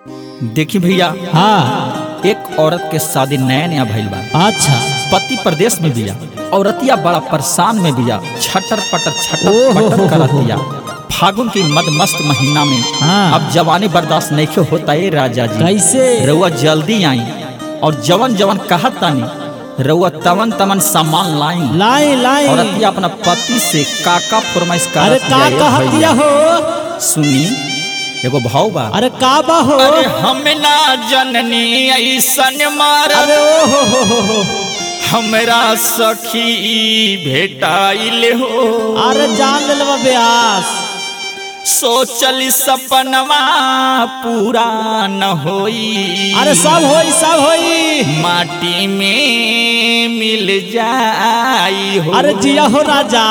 देखी भैया हाँ एक औरत के शादी नया नया भइल बा अच्छा पति प्रदेश में बिया औरतिया बड़ा परेशान में बिया छटर पटर छटर ओहो पटर हो करत हो। बिया फागुन की मद मस्त महीना में हाँ। अब जवानी बर्दाश्त नहीं होता है राजा जी कैसे रउआ जल्दी आई और जवन जवन कहत तानी रउआ तवन तमन सामान लाई लाई लाई औरतिया अपना पति से काका फरमाइश अरे करत का बिया, ए कहतिया भैया। हो सुनी एगो भाव बा अरे का बा हो अरे हम ना जननी ऐसन मार अरे ओ हो हो हो हो हमरा सखी भेटाइल हो अरे जान ले लेवा ब्यास सोचल सपनवा पूरा न होई अरे सब होई सब होई माटी में मिल जाई हो अरे जिया हो राजा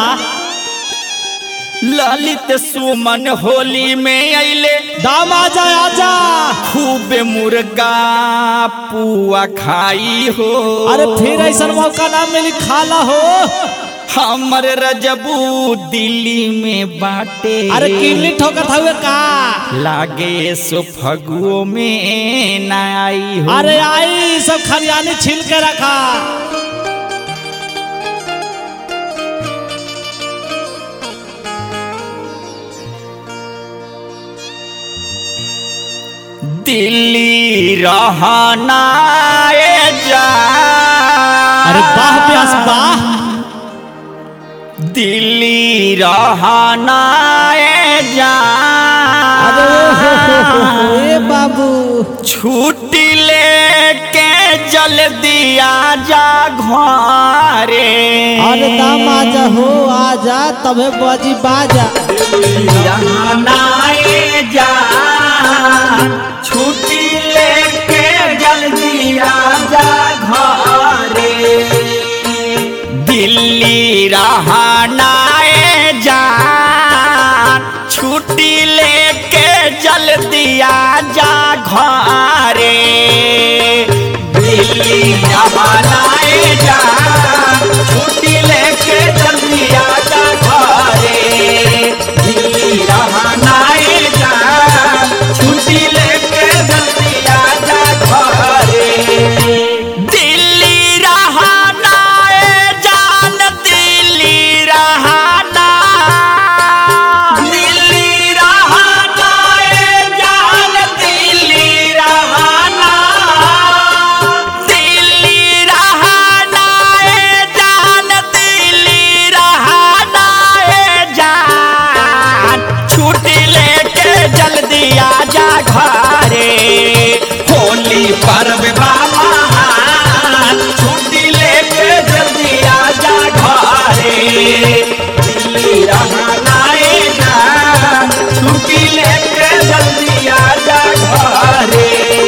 ललित सुमन होली में अइले दाम आजा आजा खूब मुर्गा पुआ खाई हो अरे फिर ऐसा मौका ना मिली खाला हो हमर रजबू दिल्ली में बाटे अरे किल्ली ठोकत हवे का लागे सो फगुओ में ना आई हो अरे आई सब खरियानी छील के रखा दिल्ली रहना ए जा अरे बाह प्यास बाह दिल्ली रहना ए जा अरे ओ हो हो हो हो ए बाबू छुट्टी लेके जल्दी आ जा घरे अरे दाम आजा हो आजा तबे बाजी बाजा नाए जा छुट्टी लेके जल्दी आ जा घरे दिल्ली रहनाए जा छुट्टी लेके जल्दी आ जा घरे दिल्ली रहनाए जा छुट्टी लेके जल्दी आ जा घरे दिल्ली रहनाए जा छुट्टी लेके जल्दी आ जा घरे दिल्ली रहनाए जान दिल्ली रहना दिल्ली रहनाए जान दिल्ली रहना दिल्ली रहनाए जान दिल्ली रहनाए जान छुट्टी लेके जल्दी आ जा घरे होली पर्व बाबा छुट्टी लेके जल्दी आ जा घरे दिल्ली रहनाए जान छुट्टी लेके जल्दी आ जा घरे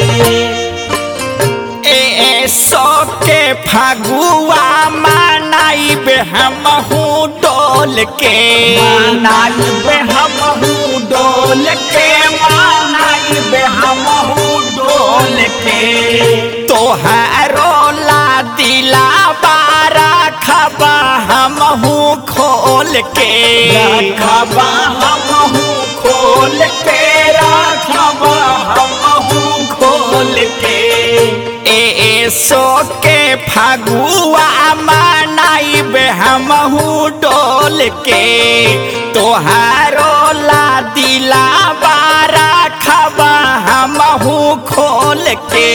ए सो के फगुआ मनाइबे हमहू डोल के मनाइबे हमहू डोल के मनाइबे हमहू डोल के तोहरो ला दिला बारा खबा हमहू खोल के रखबा हमहू खोल के रखबा हमहू खोल के ए सो के फगुआ मनाइबे हमहू डोल के तोहारो ला दिला बारा खबा हमहू खोल के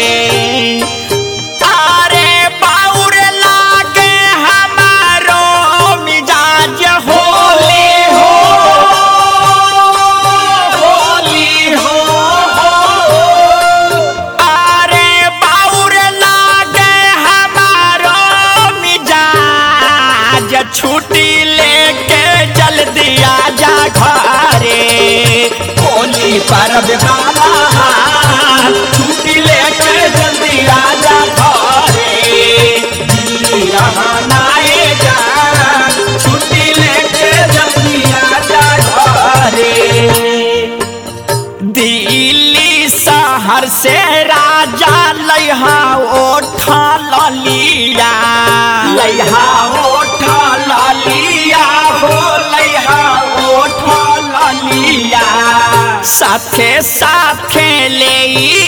अरे बाउर लागे हमारो मिजाज होली हो होली हो अरे बाउर लागे हमारो मिजाज छुट्टी लेके जल्दी आ जा घरे होली पर्व बाबा छुट्टी लेके जल्दी आ जा घरे दिल्ली रहनाए जा छुट्टी लेके जल्दी आ जा घरे दिल्ली शहर से राजा लैहा ओठा ललिया लैहा ओठा ललिया हो लैहा ओठा ललिया साथे साथे ले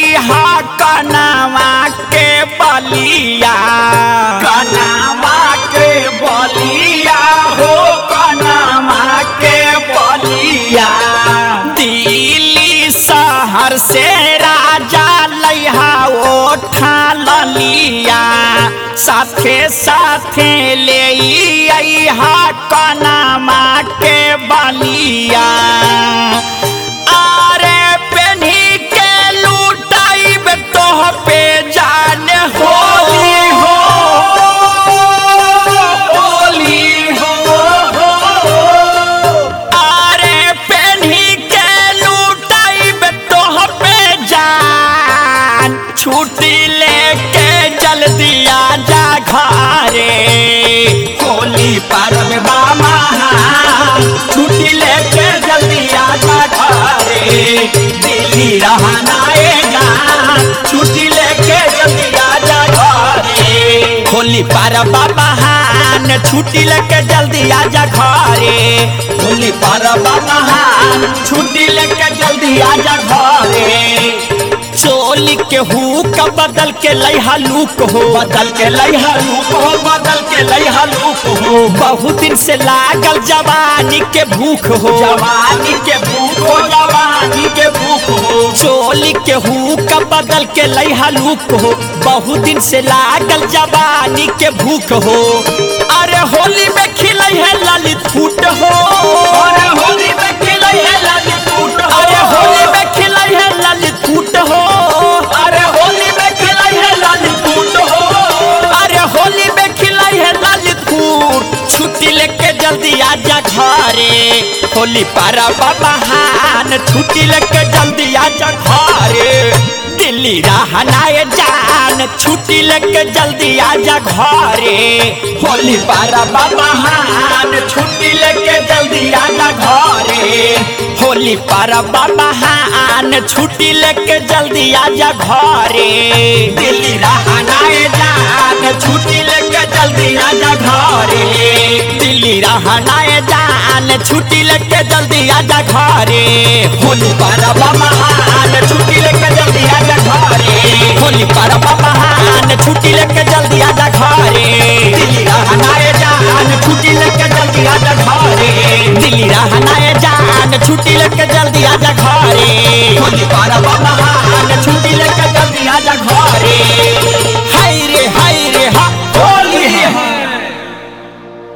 हा कनावा के बलिया कनावा के बलिया हो कनावा के बलिया दिल्ली शहर से राजा लैहा ओठा ललिया साथे साथे ले हा कनामा के बलिया आरे पेन्ही के लूटाइब तोह पे जान होली हो होली हो आरे पेन्ही के लूटाइब तोह पे जान छुट्टी लेके जल्दी आ जा घरे होली पर्व बामा छुट्टी लेके जल्दी आ जा घरे दिल्ली रहना आएगा छुट्टी लेके जल्दी आ जा घरे होली पर्व महान छुट्टी लेके जल्दी आ जा घरे होली पर्व महान छुट्टी लेके जल्दी आ जा घरे चोली के हुक बदल के लैहा लूक हो बदल के लैहा लूक हो बदल के लैहा लूक हो बहुत दिन से लागल जवानी के भूख हो जवानी के भूख हो जवानी के भूख हो चोली के हुक बदल के लैहा लूक हो बहुत दिन से लागल जवानी के भूख हो अरे होली में खिलै है ललित फूट हो अरे होली में खिलै है ललित फूट हो अरे होली में खिलै है ललित फूट हो अरे होली में खिलै है ललित फूट हो अरे होली में खिलै है ललित फूट छुट्टी लेके जल्दी आ जा घरे होली पारा बहान छुट्टी लेके जल्दी आ जा घरे दिल्ली रहनाए जान छुट्टी लेके जल्दी आ जा घरे होली पारा बहान छुट्टी लेके जल्दी आ जा घरे होली पारा बहान छुट्टी लेके जल्दी आ जा घरे दिल्ली रहनाए जान छुट्टी लेके जल्दी आ जा घरे दिल्ली रहनाए जान छुट्टी लेके जल्दी आ जा घरे होली पारा बहान छुट्टी लेके जल्दी आ जा घरे होली पारा बहान छुट्टी लेके जल्दी आ जा घरे दिल्ली रहनाए जान छुट्टी लेके जल्दी आ जा घरे दिल्ली रहनाए जान छुट्टी लेके जल्दी आ जा घरे होली पारा